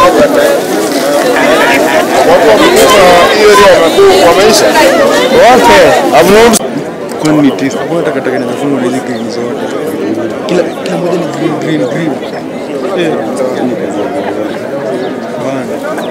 Watu wamekuwa hiyo area wamekuwa wameisha. wote Hamna kwani ni tisa mbona takataka inafungwa na hizi green zote kila kila moja ni green green green eh bana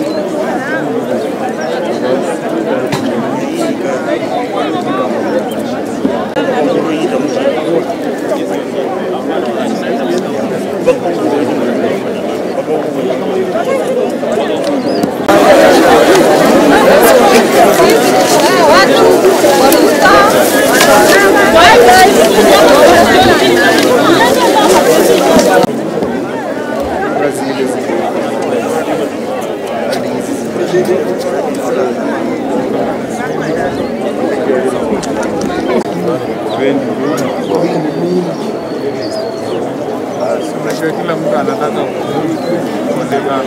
kila mtu anataka kuonekana.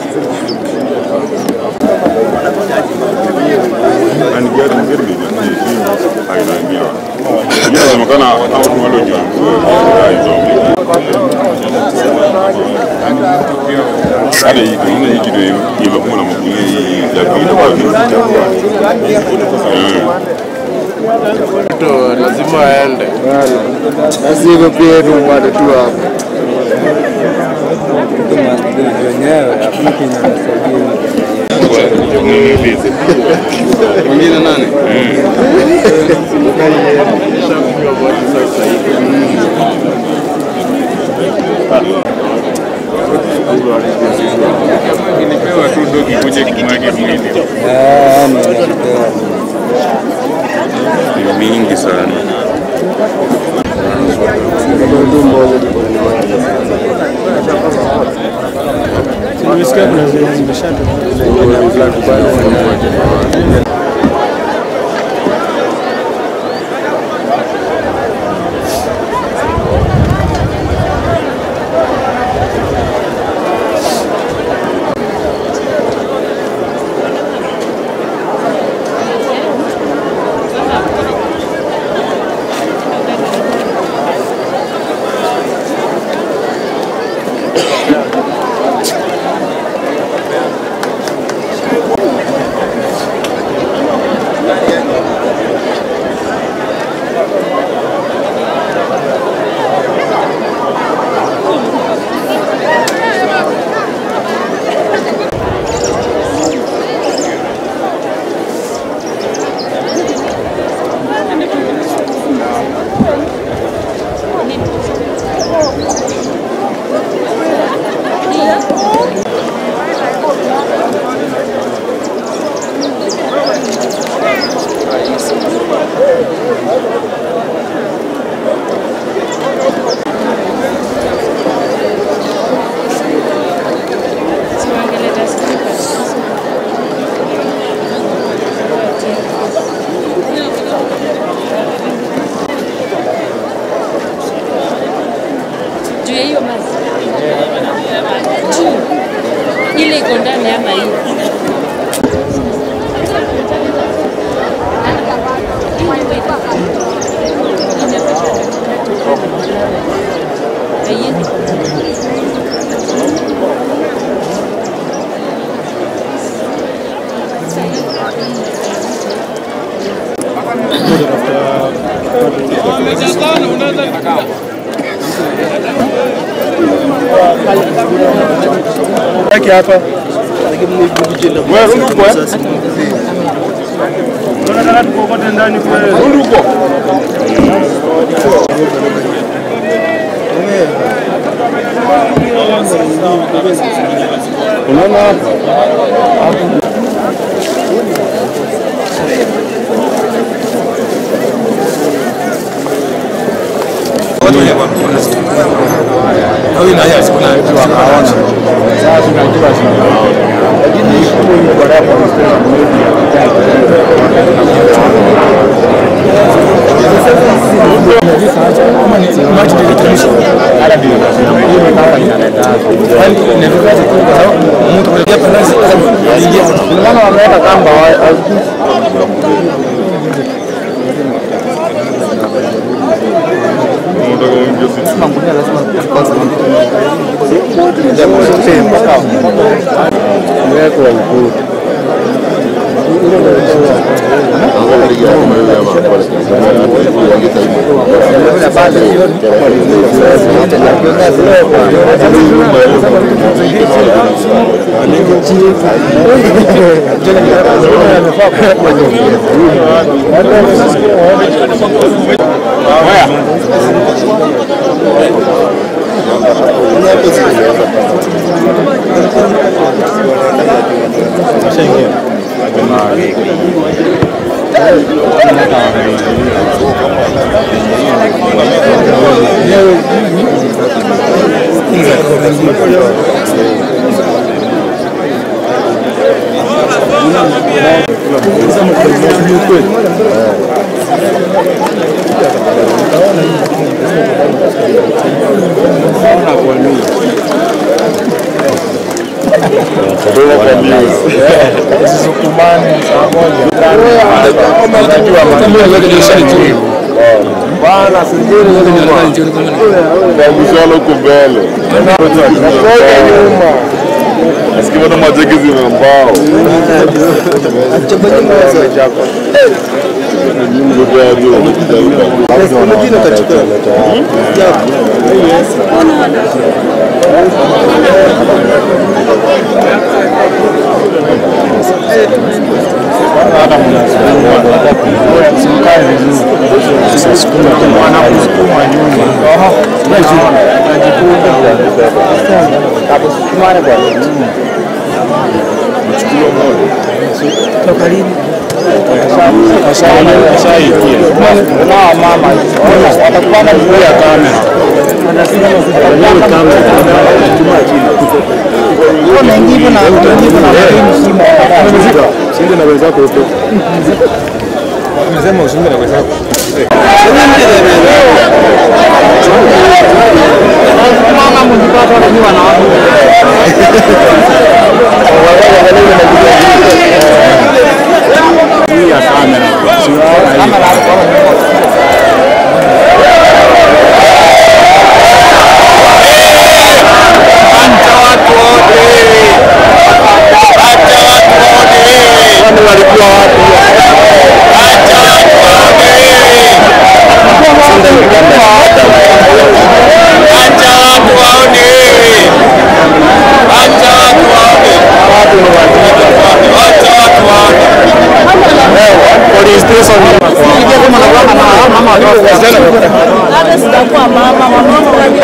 and get get me the team hainaingia inasemekana au tunaloja hata hii tunaona hii kitu imekuwa na makundi hii ya vile kwa vile Mtu lazima aende. basi hivyo pia tu upate tu hapo wenyewe hakuna kinasaidia mwingine nani Ilipewa tu dogi kuja kimwage mwili. ni mingi sana nimesikia kuna zenye zimeshatoka juu ya hiyo maji juu ile iko ndani ama hii Haiendi. yake hapa wewe rudi huko eh tunataka tukokote ndani kwa rudi huko unaona hapa wameweka kamba unataka uingie sisi umewekwa ukuta. Kabishana huko mbele. Nasikia bado majegi zina mbao. Mtoto ya juu. Sinde na wenzako huko. Umesema usiunge na wenzako. Kwani walikuwa wapi? Acha watu waone. Acha watu waone. Acha watu waone. Police station. Hata sitakuwa mama, mama unajua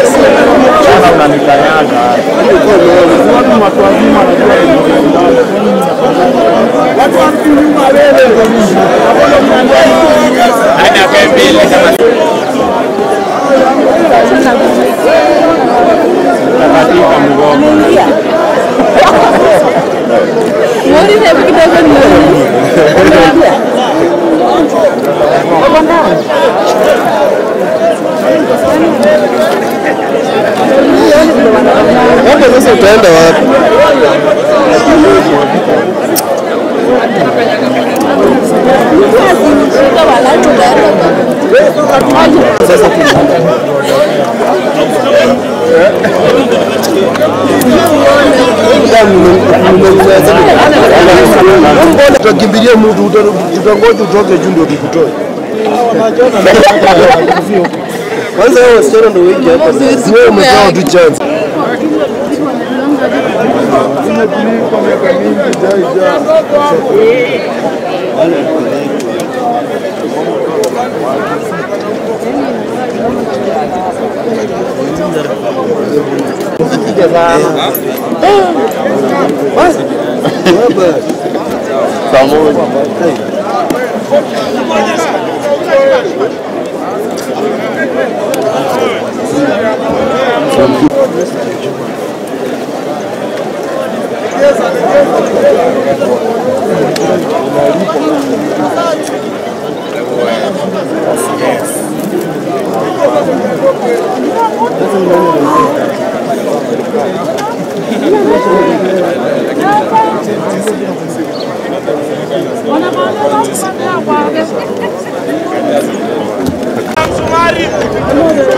Ana pembele kama Muulize kidogo ni Hapo sasa utaenda wapi? Tutakimbilia mtu, tutangoja utoke juu ndio tukutoe. Kwanza wewe wasichana ndio wengi hapa. Wewe umepewa tu chance.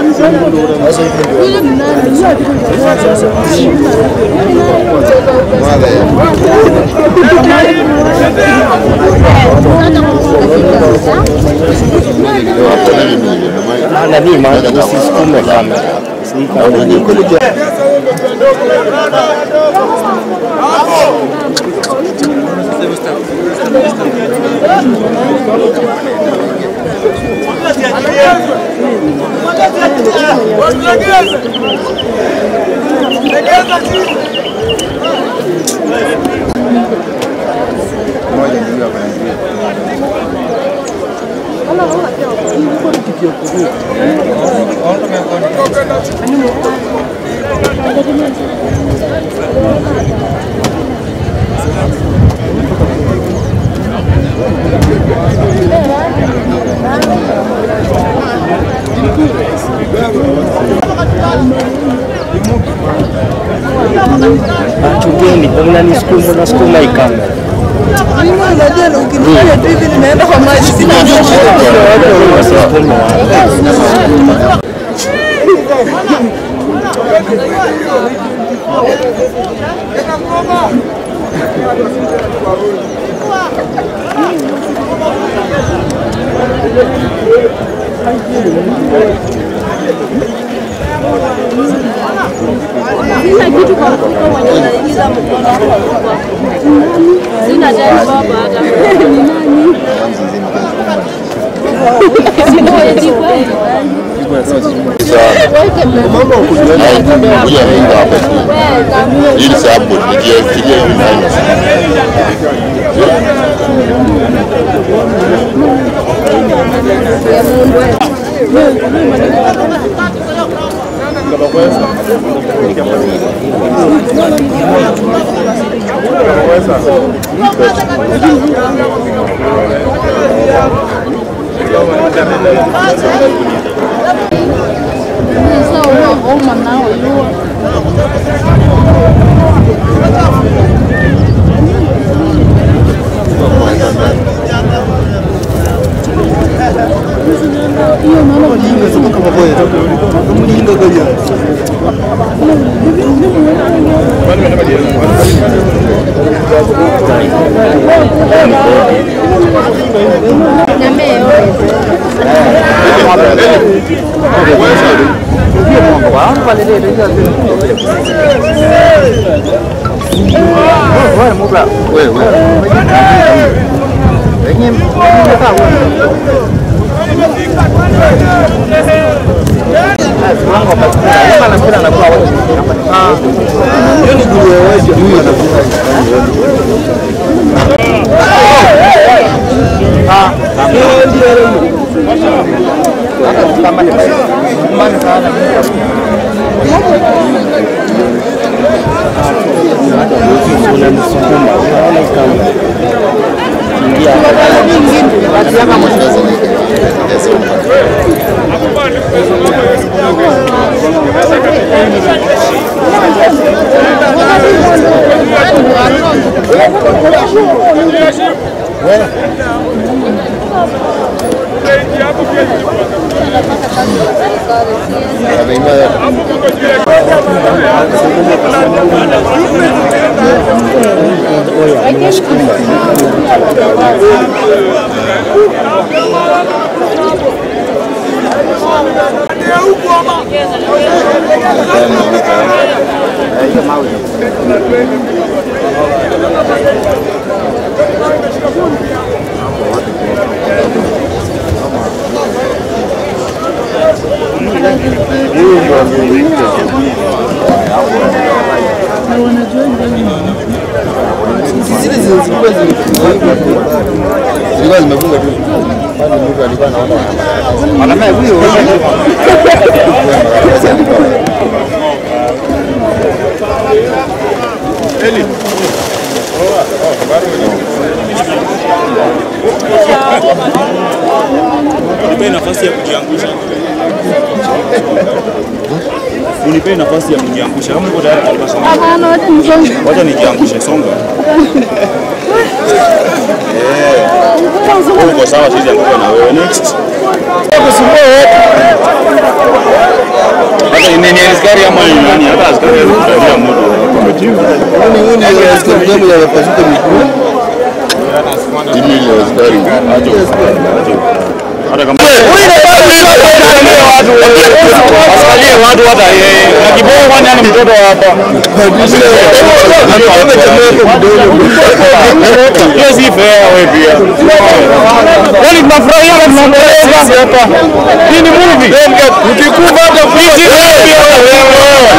Sasa hivi ndio nani maana usisukume kamera. Achugeni, mnanisukuma nasukuma hii kamera. Unajua ukinifanya tu hivi ninaenda kwa maji sina Wasisukume watu. Sina kitu kwa mfuko mwenye unaingiza mkono hapo mfuko. Sina tena baba hata. Ni nani? Sina eti kweli. Kuja wengi hapa. Ili sababu nikifikiria hivi nani. Unanisukuma, unaona hii kamera. Ingia Zilikuwa zimefunga tu. Bado mtu alikuwa anaona. Mwanaume huyo Unipe nafasi ya kujiangusha. Unipe nafasi ya kujiangusha. Kama uko tayari kutoka songa. Hapana, wacha nisonge. Wacha nijiangushe songa. Eh. Uko sawa sisi anguka na wewe next. Hata ni ni askari ama ni nani? Hata askari hawezi kutabia mtu. Yaani huyu ndio nasikia mdomo yamepasuka miguu. Timu ile ya askari acha acha. Hata kama Asikalie watu hata yeye. Na kiboko kwani ana mtoto hapa. Hiyo si fair wewe pia. Kwani tunafurahia na tunaomboleza hapa. Hii ni movie. Ukikufa hata fiti wewe pia wewe.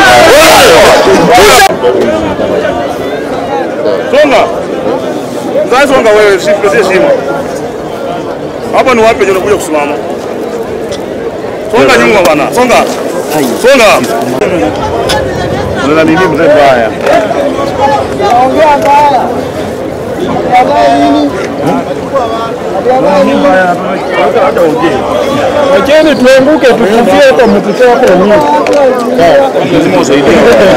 Songa. Sasa songa wewe, si shimo. Hapa ni wapi unakuja kusimama? Songa nyuma bwana, songa. Songa. Unaona nini mzee mbaya? Wacheni tuanguke tukufie kwa mtoto wako wenyewe. Lazima usaidie.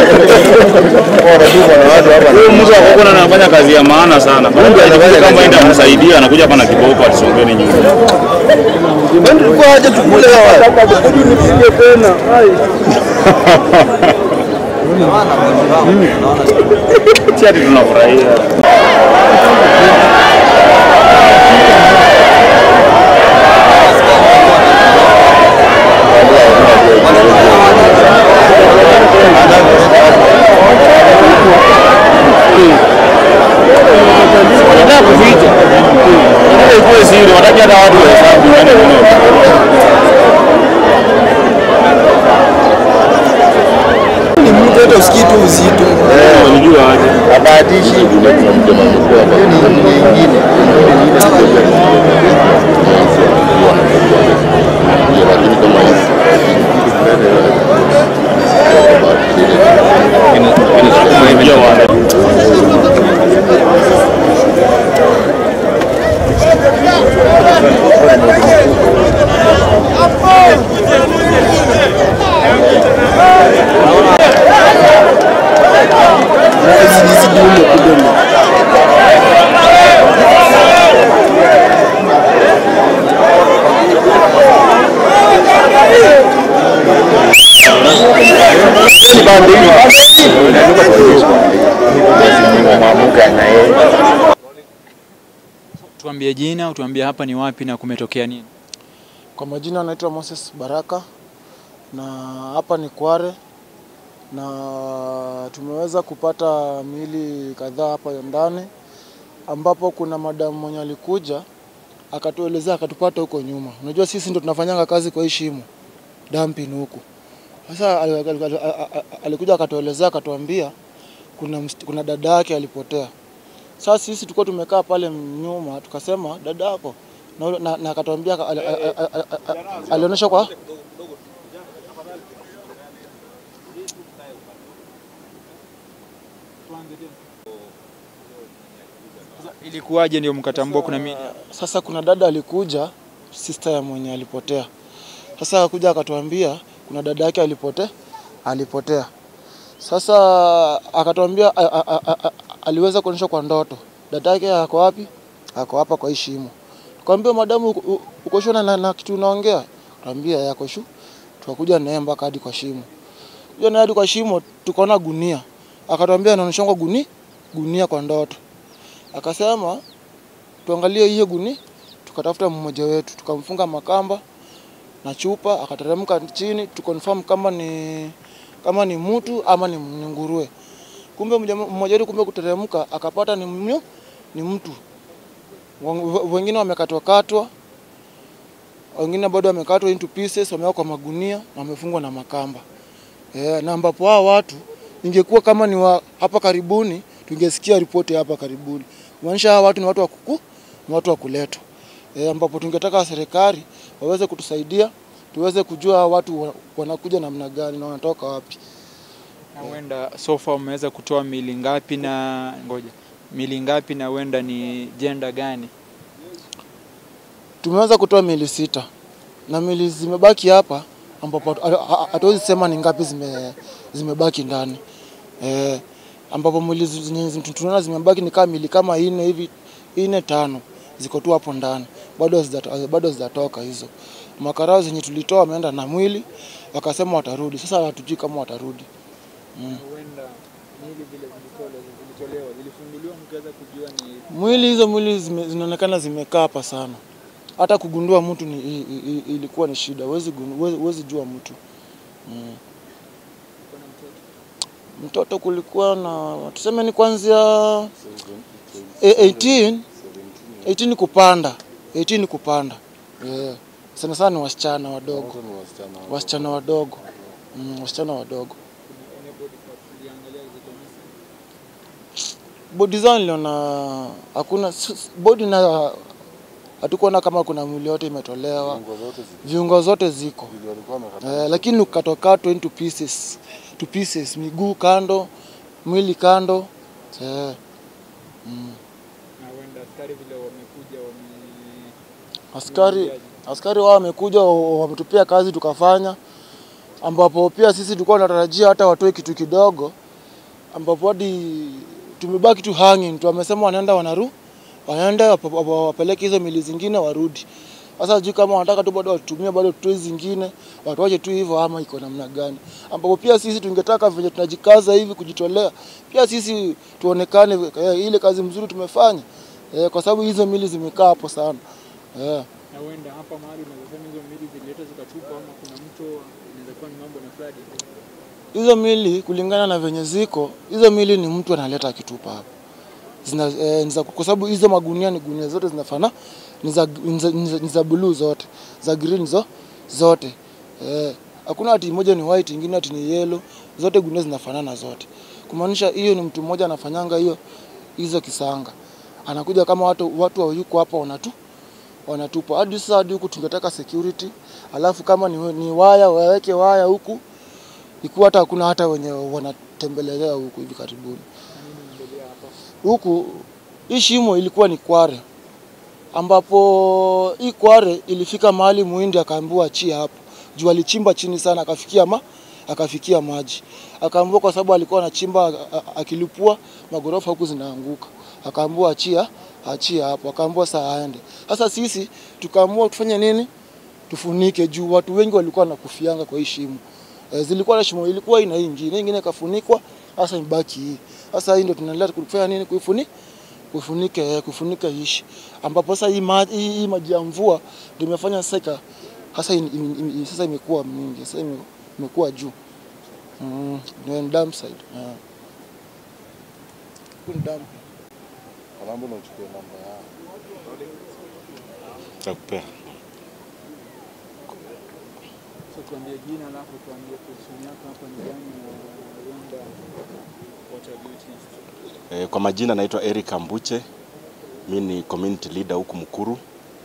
Huyo mtu akoko anafanya kazi ya maana sana. Kama enda msaidia anakuja hapa na kiboko atisongeni nyuma. Kwani tulikuwa haja tukule hawa. Nipige tena. Si ati tunafurahia. Wanataka kuficha. Wanataka ikuwe siri, wataki hata watu wahesabu. Yaani Ni mtu hata usikii tu uzito. Walijua aje. Habatishi. kuna mtu anamjua hapa. Hiyo ni nyingine. Lakini kama hizi Walijua wale. Hizi hizi dume kidogo. Tuambie jina, utuambie hapa ni wapi na kumetokea nini? Kwa majina anaitwa Moses Baraka na hapa ni Kware na tumeweza kupata miili kadhaa hapa ndani, ambapo kuna madamu mwenye alikuja akatuelezea akatupata huko nyuma. Unajua sisi ndo tunafanyanga kazi kwa hii shimo dumping huku. Sasa al- al- al- al- al- alikuja akatuelezea akatuambia kuna, mst- kuna dada yake alipotea. Sasa sisi tulikuwa tumekaa pale nyuma tukasema dada yako na, ule- na, na akatuambia aka- ali- ali- ali- ali- alionyesha kwa Ilikuwaje ndio mkatambua kuna mili? Sasa kuna dada alikuja, sister ya mwenye alipotea. Sasa akakuja akatuambia kuna dada yake alipotea, alipotea. Sasa akatuambia a- a- a- a- a- aliweza kuonyesha kwa ndoto dada yake ako wapi? Ako hapa kwa hii shimo. Tukamwambia madamu, uko- u- uko sure na, na, na kitu unaongea? Tuambia yako shu. Tukakuja naye mpaka hadi kwa shimo. Kuja naye hadi kwa shimo, tukaona gunia. Akatuambia anaonyesha kwa guni gunia kwa ndoto. Akasema tuangalie hiyo guni, tukatafuta mmoja wetu, tukamfunga makamba na chupa, akateremka chini, tukonfirm kama ni kama ni mtu ama ni, ni nguruwe. Kumbe mmoja mmoja wetu kumbe kuteremka akapata ni mnyu, ni mtu. Wen- Wengine wamekatwa katwa, wengine bado wamekatwa into pieces, wamewekwa kwa magunia na wamefungwa na makamba. Eh, na ambapo hao watu ingekuwa kama ni wa hapa karibuni, tungesikia ripoti hapa karibuni. Maanisha hawa watu ni watu wa kuku, ni watu wa kuletwa. E, ambapo tungetaka serikali waweze kutusaidia tuweze kujua hawa watu wa- wanakuja namna gani na wanatoka wapi. Na huenda so far umeweza kutoa mili ngapi na ngoja. Mili ngapi na huenda ni jenda gani? Tumeweza kutoa mili sita na mili zimebaki hapa ambapo hatu- ha- hatuwezi sema ni ngapi zime, zimebaki ndani e, ambapo mili zi- zenye zi- tunaona zimebaki ni kama mili kama ine hivi ine tano ziko tu hapo ndani bado hazijata- bado hazijatoka hizo. Makarao zenye tulitoa wameenda na mwili wakasema watarudi. Sasa hatujui kama watarudi. Huenda Miili vile zilitolewa, zilitolewa zilifunguliwa mkaweza kujua ni Mwili hizo mwili zime, zinaonekana zimekaa hapa sana, hata kugundua mtu ni, i, i, i, ilikuwa ni shida, huwezi gun- huwezi- huwezi jua mtu mm. kuna mtoto. Mtoto kulikuwa na tuseme ni kuanzia eh, 18 18 kupanda 18 kupanda yeah. Sana sana ni wasichana wadogo, wasichana wadogo mm, wasichana wadogo. Any body parts uliangalia ziko missing? Bodi zao niliona hakuna s- s- bodi na hatukuona kama kuna mwili yote imetolewa, viungo zote ziko eh, lakini ukatokatwa into pieces, to pieces, miguu kando, mwili kando eh, Na huenda askari vile wamekuja wame askari askari wao wamekuja wa- wametupia kazi tukafanya, ambapo pia sisi tulikuwa tunatarajia hata watoe kitu kidogo, ambapo hadi tumebaki tu hanging tu. Wamesema wanaenda wanaru wanaenda wap- wap- wapeleke hizo mili zingine warudi. Sasa sijui kama wanataka tu bado watumie bado tutoe zingine watuache tu hivyo ama iko namna gani, ambapo pia sisi tungetaka venye tunajikaza hivi kujitolea, pia sisi tuonekane eh, ile kazi mzuri tumefanya eh, kwa sababu hizo mili zimekaa hapo sana eh. na huenda hapa mahali unaweza sema hizo miili zililetwa zikatupwa ama kuna mto inaweza kuwa ni mambo na flood. hizo mili kulingana na venye ziko hizo mili ni mtu analeta akitupa hapo zina eh, ni za- kwa sababu hizo magunia ni gunia zote zinafana ni za, ni za, ni za, ni za blue zote za green zo, zote eh, hakuna ati moja ni white ingine ati ni yellow zote gunia zinafanana zote kumaanisha hiyo ni mtu mmoja anafanyanga hiyo hizo kisanga anakuja kama watu watu wayuko hapa wanatu wanatupa hadi sasa hadi huku tungetaka security alafu kama ni, ni waya waweke waya huku ikuwa hata hakuna hata wenye wanatembelelea huku hivi karibuni. Huku hii shimo ilikuwa ni kware, ambapo hii kware ilifika mahali muhindi akaambiwa achia hapo juu alichimba chini sana, akafikia ma akafikia maji, akaambiwa kwa sababu alikuwa anachimba a- a- akilipua magorofa huku zinaanguka, akaambiwa achia achia hapo, akaambiwa saa aende. Sasa sisi tukaamua tufanye nini? Tufunike juu watu wengi walikuwa wanakufianga kwa hii shimo. E, zilikuwa na shimo ilikuwa ina hii ingine, hii ingine ikafunikwa, sasa imebaki hii. Sasa hii ndio tunaendelea kufanya nini? Kuifuni kufunike kufunika ishi, ambapo sasa hii maji hii, hii maji ya mvua ndio imefanya sasa ika sasa in, in, in, sasa imekuwa mingi, sasa ime- imekuwa juu mm, ndio ni dam side yeah. Huku ni dam. Takupea. So tuambie jina alafu tuambie position yako hapa ni gani na huenda what have you witnessed? E, kwa majina naitwa Eric Ambuche, mi ni community leader huku Mkuru,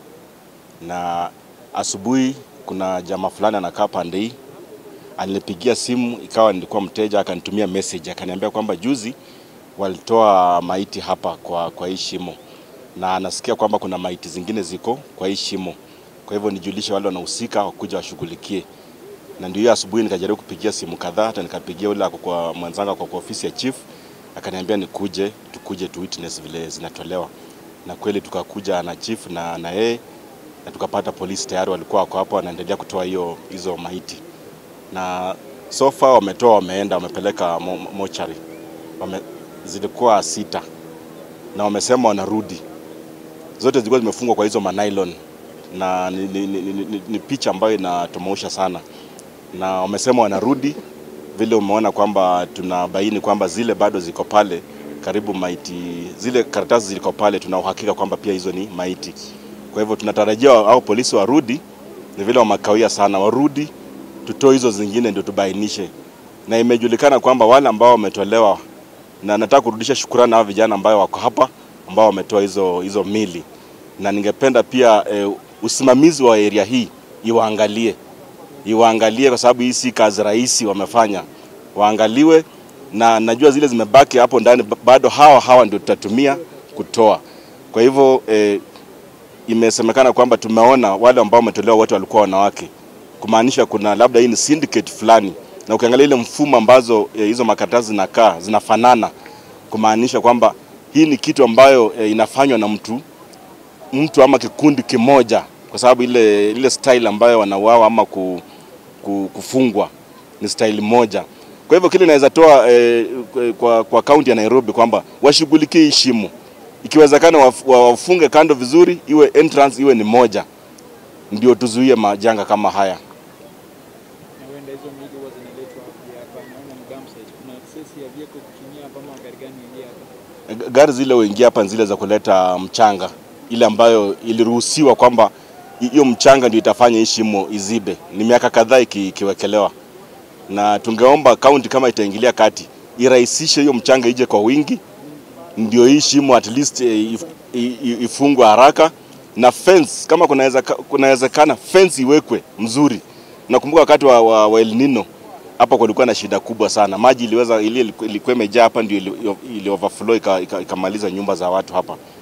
na asubuhi kuna jamaa fulani anakaa pande hii alinipigia simu, ikawa nilikuwa mteja, akanitumia message akaniambia kwamba juzi walitoa maiti hapa kwa, kwa hii shimo na anasikia kwamba kuna maiti zingine ziko kwa hii shimo, kwa hivyo nijulishe wale wanahusika wakuja washughulikie na ndio hiyo asubuhi nikajaribu kupigia simu kadhaa, hata nikapigia ule ako kwa mwenzangu ako kwa ofisi ya chief, akaniambia nikuje, tukuje tu witness vile zinatolewa, na kweli tukakuja na chief na na yeye na tukapata polisi tayari walikuwa wako hapo wanaendelea kutoa hiyo hizo maiti, na so far wametoa, wameenda wamepeleka mo, mochari wame, zilikuwa sita na wamesema wanarudi, zote zilikuwa zimefungwa kwa hizo manylon na ni, ni, ni, ni, ni, ni picha ambayo inatomausha sana na wamesema wanarudi vile umeona kwamba tunabaini kwamba zile bado ziko pale karibu maiti, zile karatasi ziko pale, tuna uhakika kwamba pia hizo ni maiti. Kwa hivyo tunatarajia au polisi warudi, ni vile wamakawia sana, warudi tutoe hizo zingine ndio tubainishe, na imejulikana kwamba wale ambao wametolewa, na nataka kurudisha shukrani hao vijana ambao wako hapa ambao wametoa hizo hizo mili, na ningependa pia eh, usimamizi wa area hii iwaangalie iwaangalie kwa sababu hii si kazi rahisi wamefanya, waangaliwe na najua zile zimebaki hapo ndani ba- bado hawa hawa ndio tutatumia kutoa. Kwa hivyo eh, imesemekana kwamba tumeona wale ambao wametolewa wote walikuwa wanawake, kumaanisha kuna labda hii ni syndicate fulani, na ukiangalia ile mfumo ambazo eh, hizo makaratasi zinakaa zinafanana, kumaanisha kwamba hii ni kitu ambayo eh, inafanywa na mtu mtu ama kikundi kimoja, kwa sababu ile ile style ambayo wanauawa ama ku, ku, kufungwa ni style moja. Kwa hivyo kile naweza toa eh, kwa, kwa kaunti ya Nairobi kwamba washughulikie hii shimo, ikiwezekana waf- wa- wafunge kando vizuri, iwe entrance iwe ni moja, ndio tuzuie majanga kama haya. Na huenda hizo mili huwa zinaletwa wapi hapa? Naona ni dump site. Kuna access ya vehicle kutumia hapa ama gari gani ingia hapa? G- Gari zile huingia hapa ni zile za kuleta mchanga, ile ambayo iliruhusiwa kwamba hi- hiyo mchanga ndio itafanya hii shimo izibe. Ni miaka kadhaa iki- ikiwekelewa, na tungeomba kaunti kama itaingilia kati irahisishe hiyo mchanga ije kwa wingi, ndio hii shimo at least eh, if- i- i- ifungwe haraka na fence kama kunaweza- kunawezekana fence iwekwe mzuri. Nakumbuka wakati wa, wa, wa El Nino hapa kulikuwa na shida kubwa sana, maji iliweza ili ilikuwa imejaa hapa, ndio ili, ili overflow ika- ika- ikamaliza nyumba za watu hapa.